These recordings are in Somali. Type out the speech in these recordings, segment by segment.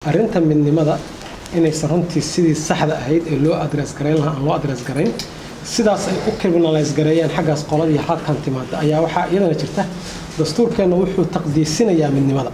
arrinta midnimada inaysan runtii sidii saxda ahayd ee loo adres garayn lahaa aan loo adres garayn sidaas ay u criminalize gareeyeen xaggaas qoladii halkan timaada ayaa waxaa iyadana jirta dastuurkeenna wuxuu taqdiisinayaa midnimada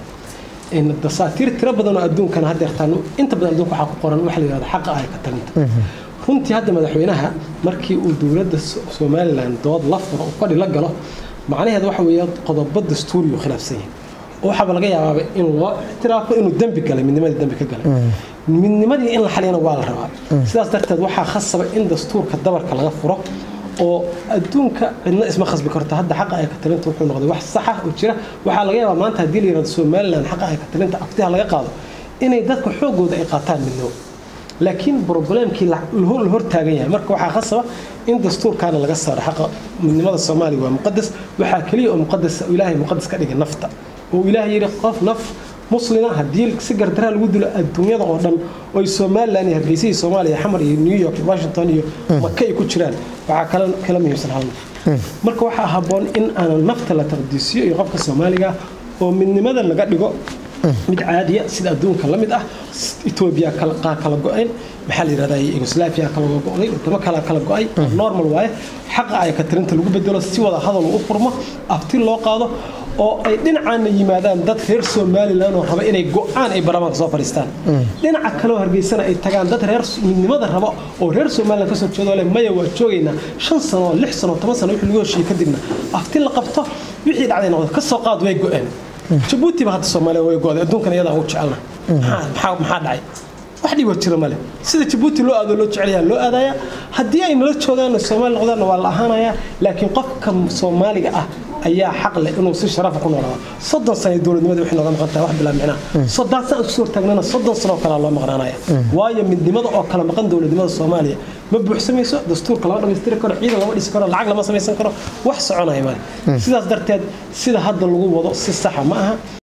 dasaatiir tiro badan oo adduunkana haddeertaan inta badan adduunka waxaa ku qoran waxa la yihahda xaqa ay ka talinta runtii hadda madaxweynaha markii uu dowladda somalilan dood la furo uu fadhi la galo macnaheed waxa weeye qodobo dastuuri uu khilaafsan yahay oo waxaaba laga yaabaaba in loo ictiraafo inuu dembi galay midnimadii dembi ka galay midnimadii in la xaliyana waa la rabaa sidaas darteed waxaa khasaba in dastuurka dabarka laga furo oo adduunka cidna isma khasbi karto hadda xaqa ay ka talinta wuxuu noqday wax saxa oo jira waxaa laga yaabaa maanta haddii la yirahdo somalilan xaqa ay ka talinta aftiha laga qaado inay dadka xoogooda ay qaataan midnimo laakiin broblemkii la hor taagan yahay marka waxaa khasaba in dastuurkaana laga saaro xaqa midnimada soomaaliya waa muqadas waxaa keliya oo muqadas ilaahay muqadas ka dhigay nafta oo ilaahay yidhi qof naf muslima haddii si gardaraa lagu dilo adduunyada oo dhan oy somalilan iyo hargeysa iyo soomaaliya xamar iyo new york iyo washington iyo maka ay ku jiraan waxaa kala kala muhiimsan hal naf marka waxaa habboon in aanan nafta la taqdiisiyo iyo qofka soomaaliga oo midnimada laga dhigo mid caadiya sida adduunka la mid ah etoobiya kala go-een maxaa la yirahdaa yugoslaafia kala go-day wadamo kala kala go-ay normal waaye xaqa ay ka tirinta lagu bedelo si wada hadal u furmo afti loo qaado oo ay dhinacaana yimaadaan dad reer somalilan oo raba inay go-aan ay baarlamaanka soo fadhiistaan dhinaca kaleoo hargeysana ay tagaan dad reer midnimada raba oo reer somalilan kasoo jeedo le maya waa joogaynaa shan sano lix sano toban sano wixii lagu heshiiyey kadibna afti la qabto wixii dhacday noqdo kasoo qaad way go-een jabuuti ba hadda soomaaliya way go-day adduunkan iyadaa ugu jecelna maxaa dhacay wax dhiba jira male sida jabuuti loo aado loo jecelyaa loo aadaya haddii ay nala joogaan soomaali noqdaanna waa la ahaanaya laakiin qofka soomaaliga ah ayaa xaq leh inuu si sharafa ku noolaado soddon sano dowladnimada waxay nooga maqan tahay wax bilaa micnaa soddon sano isku hortaagnana soddon sano oo kalea loo maqnaanaya waayo midnimada oo kala maqan dowladnimada soomaaliya ma buuxsamayso dastuurka lama dhammaystiri karo ciidan lama dhisi karo lacag lama samaysan karo wax soconaya male sidaas darteed sida hadda lagu wado si saxa ma aha